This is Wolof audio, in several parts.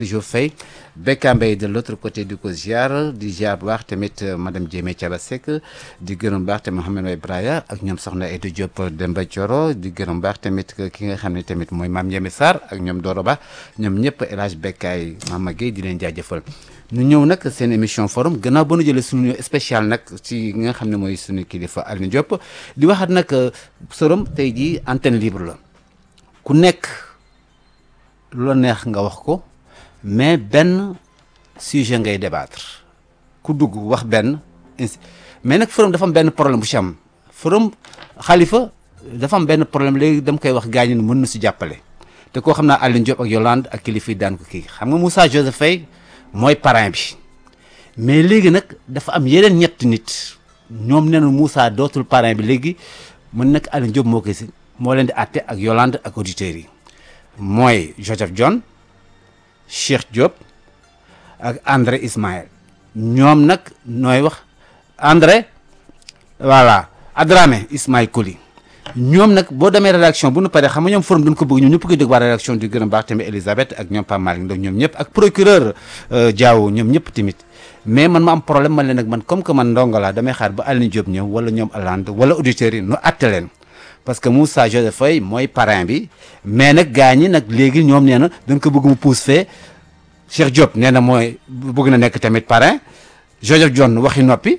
Jo Faye Bekka Mbaye de l'autre côté di ko ziar di ziar bu baax tamit madame Diémé Thiaba Seck di gërëm baax tamit Mouhamed Way Braya ak ñoom soxna Aïda Diop Demba Thioro di gërëm baax tamit ki nga xam ne tamit mooy maam Ndiémé Sarr ak ñoom Doro Ba ñoom ñëpp El Hadj Bekkaay Mama Gueye di leen jaajëfal ñu ñëw nag seen émission forum gannaaw ba nu jëlee suñu spécial nag ci nga xam ne mooy suñu kilifa Alioune Diop di waxaat nag forum tey jii antenne libre la ku nekk lu la neex nga wax ko mais benn sujet ngay débattre ku dugg wax benn mais nag forum dafa am benn problème bu ci am forum xalifa dafa am benn problème léegi dama koy wax gaañu ne mën na si jàppale te koo xam naa Alioune Diop ak Yolande ak kilifa yi daan ko kii xam nga Moussa Joseph Faye mooy parrain bi mais léegi nag dafa am yeneen ñetti nit ñoom nee na Moussa dootul parrain bi léegi mën nag Alioune Diop moo koy si moo leen di àtte ak Yolande ak auditeurs yi mooy Joseph John Cheikh Diop ak André Ismaël ñoom nag nooy wax André voilà Adramé Ismaël Koli ñoom nag boo demee rédaction bu nu paree xam nga ñoom forum duñ ko bëgg ñoom ñëpp koy dégg waa rédaction di gërëm baax tamit Elisabeth ak ñoom Pape Malick Ndaw ñoom ñëpp ak procureur Diaw ñoom ñëpp tamit mais man ma am problème man leen nag man comme que man ndongo laa damay xaar ba Alioune Diop ñëw wala ñoom Hollande wala auditeurs yi nu àtte leen parce que Moussa Joseph Faye mooy parrain bi mais nag gaa ñi nag léegi ñoom nee na dañ ko bëgg mu pousse fee Cheikh Diop nee na mooy bëgg na nekk tamit parrain Joseph John waxi noppi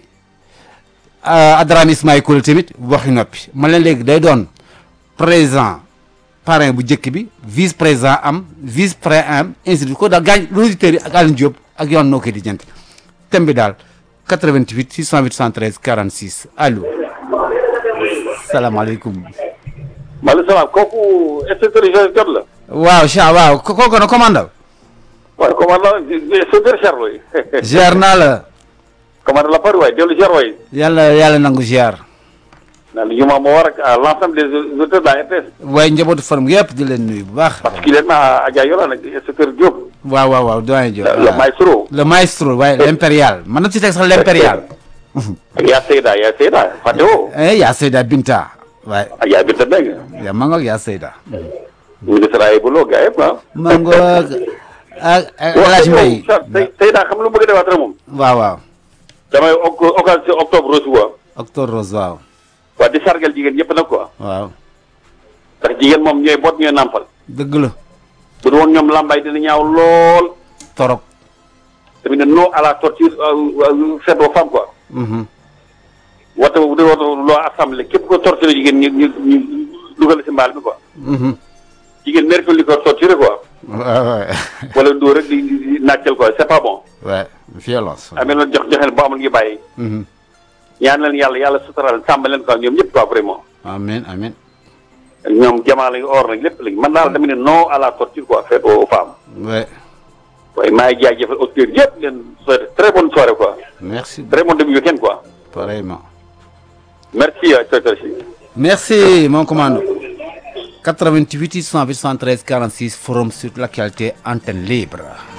Adrame Ismaïl Koul tamit waxi noppi man leen léegi day doon président parrain bu njëkk bi vice président am vice président am ainsi de ko daal gaañ auditeurs yi ak Alioune Diop ak yoon noo koy di jënt thème bi daal 88 608 113 46 allo salaamaaleykum. maaleykum salaam kooku inspecteur Joseph Diop la. waaw Cheikh waaw kooku na commandant. waaye commandant inspecteur Cheikh waay. ziar naa la. commandant la pari waay dellu Cheikh waay. yàlla yàlla nangu ziar. naan li ñu ma moo war ak à l'ensemble des auditeurs de la RTS. waaye njabootu forum yëpp di leen nuyu bu baax. particulièrement à Adja Yolande ak inspecteur Diop. waaw waaw waaw doyen Diop. le maestro. le maestro waaye l'impérial man na ci teg sax l'impérial. ak yaa Seyda yaa Seyda fàtte woo. eh yaa Seyda Binta. waaye ak yaa Binta Mbengue. yaa ma ngoog yaa Seyda. ñu ngi saraay bu loo gars yëpp ah. ma ngoog ak ak El Hadj Mbaye. Seyda xam lu mu bëgg a defaat rek moom. waaw waaw. damay occasion octobre rose quoi. octobre rose waaw. waa di sargal jigéen ñëpp nag quoi. waaw. ndax jigéen moom ñooy boot ñooy nàmpal. dëgg la. bu du woon ñoom lambay dina ñaaw lool. torop. tamit ne non à la torture faite aux femmes quoi. woote bu dee woote loo assemblée képp ko torturé jigéen ñu ñu ñu dugal si mbaal mi quoi. jigéen mérite li ko torturé quoi. waaw waaw. wala dóor rek di di nàccal quoi c'est pas bon. waaw violence. amee na jox joxe ba amul ngi bàyyi. ñaan leen yàlla yàlla sutural sàmm leen quoi ñoom ñëpp quoi vraiment. amiin amiin. ñoom jamaa lañu or nag lépp lañu man daal tamit ne non à la torture quoi faite aux femmes. ouais. waaye maa ngi jaajëfal auditeurs yëpp leen souhaité très bonne soirée quoi. merci très bon début week-end quoi. pareillement. merci inspecteur si. merci mon commandant. 88 628 113 46 forum sur l'actualité antenne libre.